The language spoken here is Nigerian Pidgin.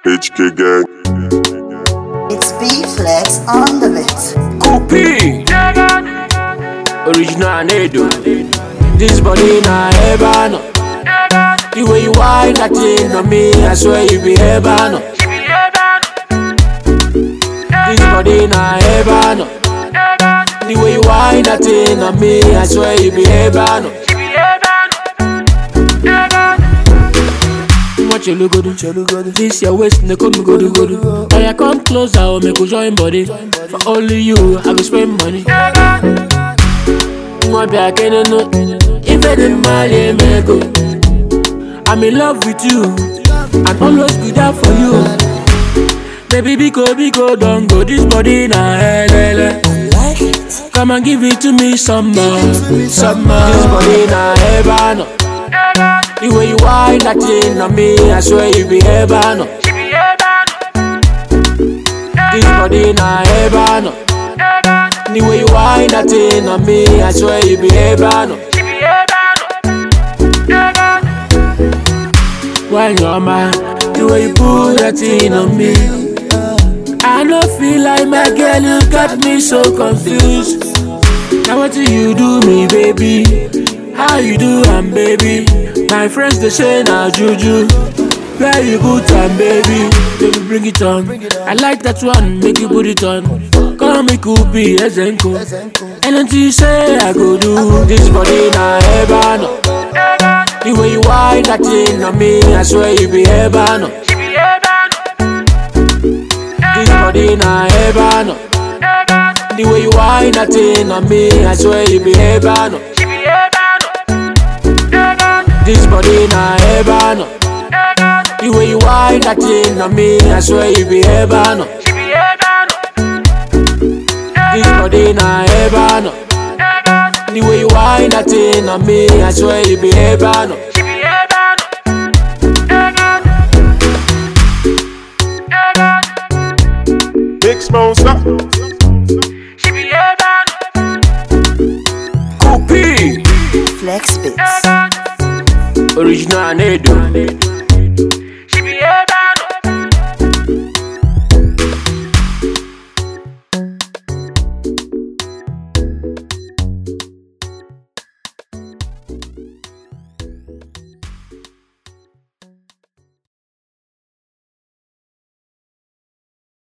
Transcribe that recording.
HK gang. It's B Flex on the beat. Kopi Original Nedo This body na Ebano The way you whine that thing on me I swear you be Ebano This body na Ebano The way you whine that thing on me I swear you be Ebano What you look good This your waist, no come go do go do. Oh, yeah, come closer, oh, make we join body. For only you, I go spend money. Mwa be I can know if I didn't marry me go. I'm in love with you, and always be there for you. Baby, biko biko don't go. This body na hele. Come and give it to me some more, some more. This body na hebano. The way you whine that thing on me, I swear you be hebano. This body na hebano. The way you whine that thing on me, I swear you be hebano. When you're mine, the way you put that thing on me. I don't feel like my girl, you got me so confused. Now what do you do me, baby? How you do, am baby? My friends they say now juju. Where you good time, baby? Baby, bring it on. I like that one, make you put it on. Call me Kupi, Ezenko. Anything you say, I go do. This body na hebano. The way you whine that thing on me, I swear you be hebano. This body na hebano. The way you whine that thing on me, I swear you be hebano. This body na hebano. The way you whine that thing on me, I swear you be hebano. This body na hebano. The way you whine that thing on me, I swear you be hebano. Big sponsor. Kopi Flex Beats. Original Nedo